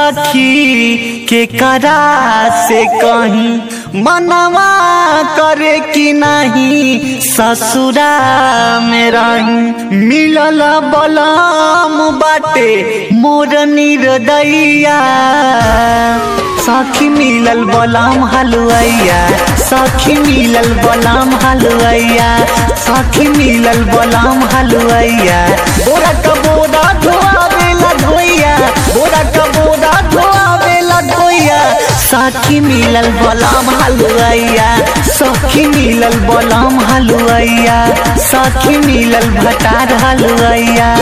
सखी के करा से कहीं मनवा करे कि नहीं ससुरा में रही मिलल बलम बाटे मोर निर्दया सखी मिलल बलम हलुआइया सखी मिलल बलम हलुआइया सखी मिलल बलम हलुआइया बोरा का बोरा धोआवेला धोइया बोरा का बोरा धोआवेला धोइया सखी मिलल बलम हलुआइया सखी मिलल बलम हलुआइया सखी मिलल भटार हलुआइया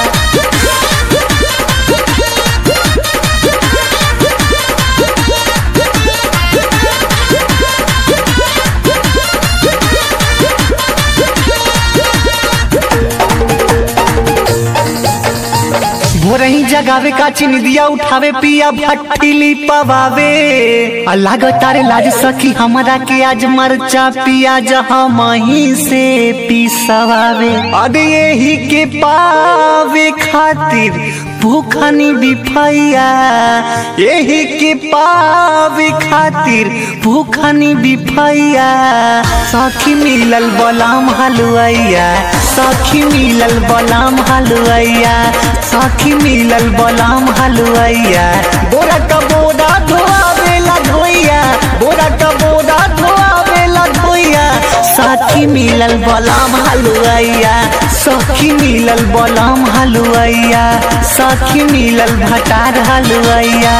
भोरही जगावे का चिनिदिया उठावे पिया भट्टीली पवावे अल्लाह तारे लाज सखी हमरा के आज मरचा पियाज हम ही से पिसवावे अरे यही के पावे खातिर भूखनी बिफैया यही के पावे खातिर भूखनी बिफैया सखी मिलल बलाम हलुआइया सखी मिलल बलाम हलुआइया सखी मिलल बलाम हलुआइया बोरा का बोरा धोआवेला धोइया बोरा का बोरा धोआवेला धोइया सखी मिलल बलाम हलुआइया सखी मिलल बलाम हलुआइया सखी मिलल भटार हलुआइया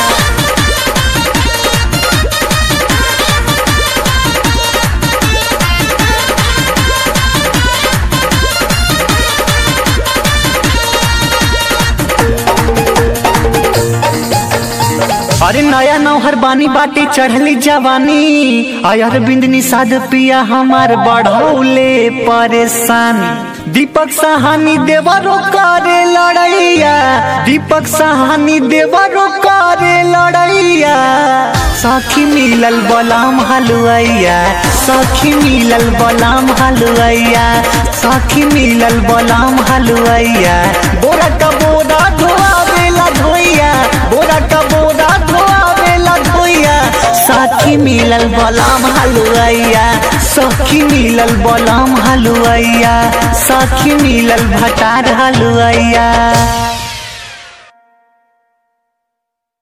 अरे नया नौहर बानी बाटे चढ़ली जवानी अयर बिंदनी साध पिया हमार बढ़ौले परेशानी दीपक सहानी देवरो करे लड़ैया दीपक सहानी देवरो करे लड़ैया सखी मिलल बलाम हलुआइया सखी मिलल बलाम हलुआइया सखी मिलल बलाम हलुआइया बोरा का बोरा धोआवेला धोइया बोरा का बोरा धोआवेला धोइया साथी मिलल बलाम हलुआइया सखी मिलल बलाम हलुआइया सखी मिलल भटार हलुआइया